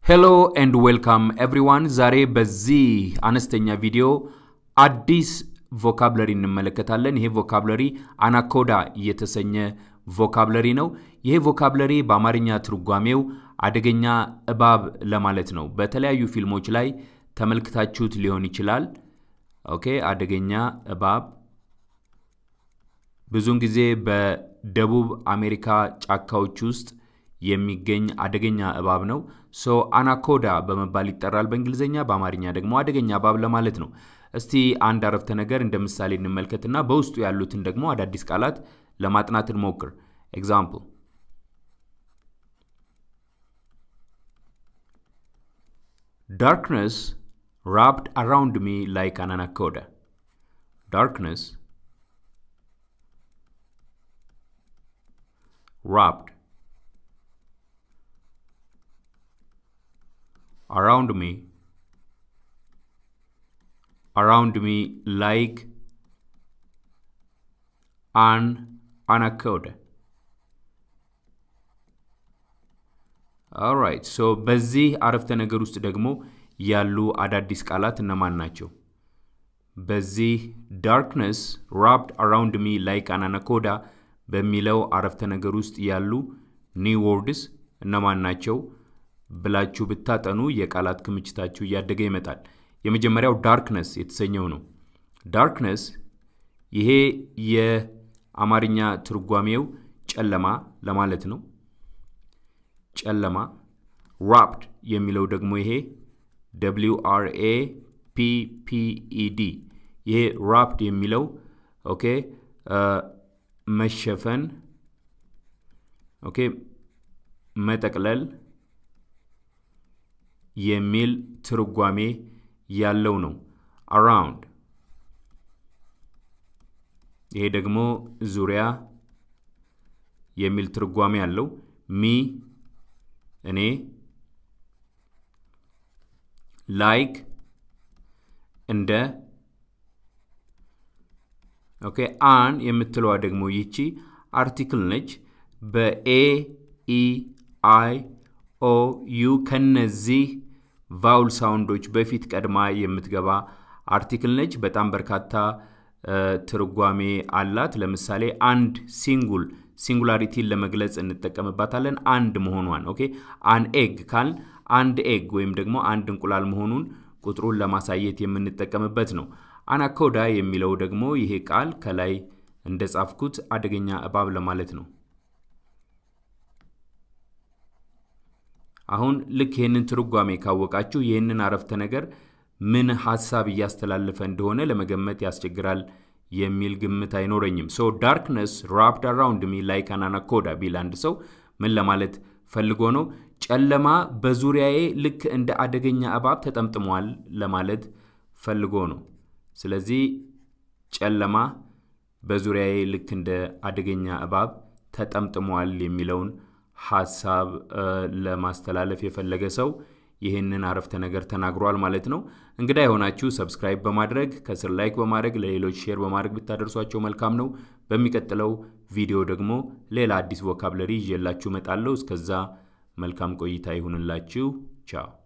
ሄሎ ኤንድ ዌልካም ኤቭሪዋን። ዛሬ በዚህ አነስተኛ ቪዲዮ አዲስ ቮካብለሪ እንመለከታለን። ይሄ ቮካብለሪ አናኮዳ የተሰኘ ቮካብለሪ ነው። ይሄ ቮካብለሪ በአማርኛ ትርጓሜው አደገኛ እባብ ለማለት ነው። በተለያዩ ፊልሞች ላይ ተመልክታችሁት ሊሆን ይችላል። ኦኬ፣ አደገኛ እባብ ብዙውን ጊዜ በደቡብ አሜሪካ ጫካዎች ውስጥ የሚገኝ አደገኛ እባብ ነው። ሶ አናኮዳ በመባል ይጠራል በእንግሊዝኛ። በአማርኛ ደግሞ አደገኛ እባብ ለማለት ነው። እስቲ አንድ አረፍተ ነገር እንደ ምሳሌ እንመልከትና በውስጡ ያሉትን ደግሞ አዳዲስ ቃላት ለማጥናት እንሞክር። ኤግዛምፕል Darkness wrapped around me like an anaconda. Darkness wrapped around me around me like an anaconda. ኦራይት ሶ በዚህ አረፍተ ነገር ውስጥ ደግሞ ያሉ አዳዲስ ቃላት እነማን ናቸው? በዚህ ዳርክነስ ራፕድ አራውንድ ሚ ላይክ አን አናኮዳ በሚለው አረፍተ ነገር ውስጥ ያሉ ኒው ወርድስ እነማን ናቸው ብላችሁ ብታጠኑ የቃላት ክምችታችሁ እያደገ ይመጣል። የመጀመሪያው ዳርክነስ የተሰኘው ነው። ዳርክነስ ይሄ የአማርኛ ትርጓሜው ጨለማ ለማለት ነው። ጨለማ ራፕድ የሚለው ደግሞ ይሄ ደብሊው አር ኤ ፒ ፒ ኢ ዲ ይሄ ራፕድ የሚለው ኦኬ መሸፈን ኦኬ መጠቅለል የሚል ትርጓሜ ያለው ነው። አራውንድ ይሄ ደግሞ ዙሪያ የሚል ትርጓሜ ያለው ሚ እኔ ላይክ እንደ ኦኬ አን የምትለዋ ደግሞ ይቺ አርቲክል ነች። በኤ ኢ አይ ኦ ዩ ከነዚህ ቫውል ሳውንዶች በፊት ቀድማ የምትገባ አርቲክል ነች። በጣም በርካታ ትርጓሜ አላት። ለምሳሌ አንድ ሲንጉል ሲንጉላሪቲን ለመግለጽ እንጠቀምባታለን። አንድ መሆኗን ኦኬ አን ኤግ ካል አንድ ኤግ ወይም ደግሞ አንድ እንቁላል መሆኑን ቁጥሩን ለማሳየት የምንጠቀምበት ነው። አናኮዳ የሚለው ደግሞ ይሄ ቃል ከላይ እንደጻፍኩት አደገኛ እባብ ለማለት ነው። አሁን ልክ ይህንን ትርጓሜ ካወቃችሁ ይህንን አረፍተ ነገር ምን ሀሳብ እያስተላለፈ እንደሆነ ለመገመት ያስቸግራል የሚል ግምት አይኖረኝም። ሶ ዳርክነስ ራፕድ አራውንድ ሚ ላይክ አን አናኮዳ ቢል አንድ ሰው ምን ለማለት ፈልጎ ነው? ጨለማ በዙሪያዬ ልክ እንደ አደገኛ እባብ ተጠምጥሟል ለማለት ፈልጎ ነው። ስለዚህ ጨለማ በዙሪያዬ ልክ እንደ አደገኛ እባብ ተጠምጥሟል የሚለውን ሀሳብ ለማስተላለፍ የፈለገ ሰው ይህንን አረፍተ ነገር ተናግሯል ማለት ነው። እንግዳ የሆናችሁ ሰብስክራይብ በማድረግ ከስር ላይክ በማድረግ ለሌሎች ሼር በማድረግ ብታደርሷቸው መልካም ነው። በሚቀጥለው ቪዲዮ ደግሞ ሌላ አዲስ ቮካብለሪ ይዤላችሁ እመጣለሁ። እስከዛ መልካም ቆይታ ይሁንላችሁ። ቻው